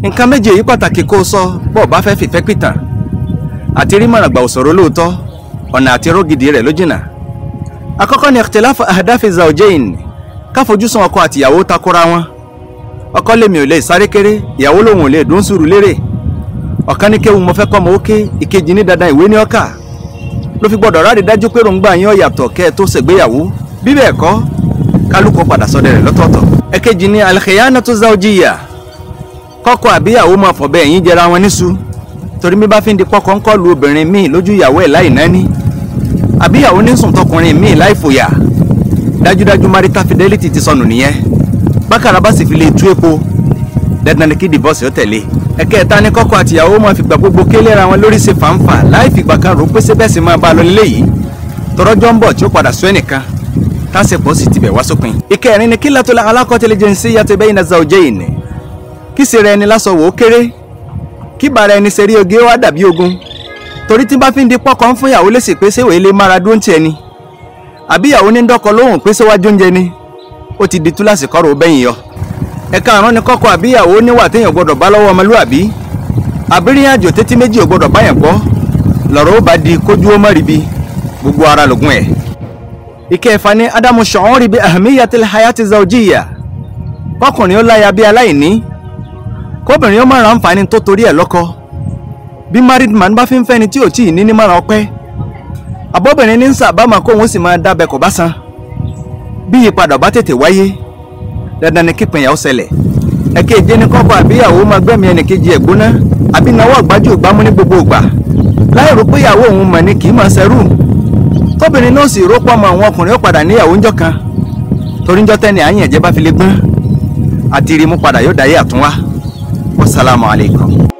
nǹkan méje yìí pàtàkì kó o sọ bó o bá fẹ́ fìfẹ́ pìtàn àti rí mọ̀ràn gbà òṣòro lóòótọ́ ọ̀nà àti rógidì rẹ̀ ló jìnnà àkọ́kọ́ ni ikhtilafu ahdafi zawjayn káfojúsùn ọkọ àtìyàwó takora wọn ọkọ lèmi ò lè sáré kéré ìyàwó lòun ò lè dún sùúrù lérè ọ̀kan ní kéwu mo fẹ́ kọ́ mọ ókè ìkejì ní dandan ìwé ní ọkà ló fi gbọ́dọ̀ rádi dájú pé ròǹgbà yín ó yàtọ̀ kẹ́ ẹ tó ṣègbéyàwó bí bẹ́ẹ̀ kọ́ kálukú padà sọdẹ rẹ̀ lọ́tọ̀ọ̀tọ̀ ẹ̀kejì ni al-khiyanatu zawjiyya kọ́kọ́ àbíyàwó máa fọ̀bẹ ẹ̀yìn jẹra wọn níṣu torí mi bá fi ń di pọ́kọ́ ńkọ́ lu obìnrin míì lójú ìyàwó ẹ̀ láì náání àbíyàwó ní sùn tọkùnrin míì láì fòyà dájúdájú marital fidelity ti sọnù nìyẹn bákàrà bá sì fi lè tú epo dandan ni kí divorce ó tẹ̀lé ẹ̀kẹta ni kọ́kọ́ àtìyàwó máa fìgbà gbogbo kélera wọn lórí ṣe fàǹfà láì fìgbà kan rò pé sẹ́bẹ̀ sì máa bá a lọ nílé yìí tọrọjọ́ ń bọ̀ tí ó padà sọ ẹnìkan tásìpọ̀ sì tibẹ̀ wá sópin. ìkẹrin ni kílàtul alaqatil jinsiyyati bayna zawjayn kí ṣe rẹ ni lásọ wò ó kéré kí bàrà ẹni ṣe rí oge ó wá dàbí ogun torí tí bá fi ń di pọ́kọ́ ń fún ìyàwó lèsì pé ṣé wèé lè mára dúró ń tiẹ̀ ni àbí ìyàwó ní dọ́kọ lóhùn pé ṣé wájú oúnjẹ ni ó ti di túláàsì kọ́rọ̀ ó bẹ́yìn yọ ẹ̀ka àrùn ni kọ́kọ́ àbí ìyàwó níwà téèyàn gbọ́dọ̀ bá lọ́wọ́ ọmọlúwàbí àbírí àjò tètè méjì ò gbọ́dọ̀ báyàn gbọ́ lọ́rọ̀ ó bá di kójú ó mọ́ ribi gbogbo ara lògùn ẹ̀ ìkẹfà ni ádámù ṣọ̀hún ribi ahamiyatil hayati zawjiyya kọkùnrin ó láya bí aláìní kóbìnrin ó máa ra àǹfààní tó torí ẹ̀ lọ́kọ bí married man bá fi ń fẹ́ni tí ò tí ì ní ní márùn ọpẹ́ abọ́bìnrin ní sàbámà kóhun sì máa dábẹ́ kò bá san bí ìyípadà bá tètè wáyé dandan ni kípìnyà ó ṣẹlẹ̀ ẹ̀kejì ní kọ́kọ́ àbíyàwó máa gbẹ̀mí ẹnìkejì ẹ̀ gbóná àbí náwó àgbájú ìgbámú ní gbogbo ìgbà láì rò pé ìyàwó òun mọ̀ ni kì í máa ṣẹrú tóbìnrin náà sì rọ́pọ̀ mọ́ àwọn ọkùnrin ó padà níyàwó ńjọ́ kan torí ńjọ́ tẹ́ni àyìn ẹ̀jẹ̀ bá fi lè gbọ́n àti rí mú padà yóò dáyé àtúnwá wasalaamu alaykum.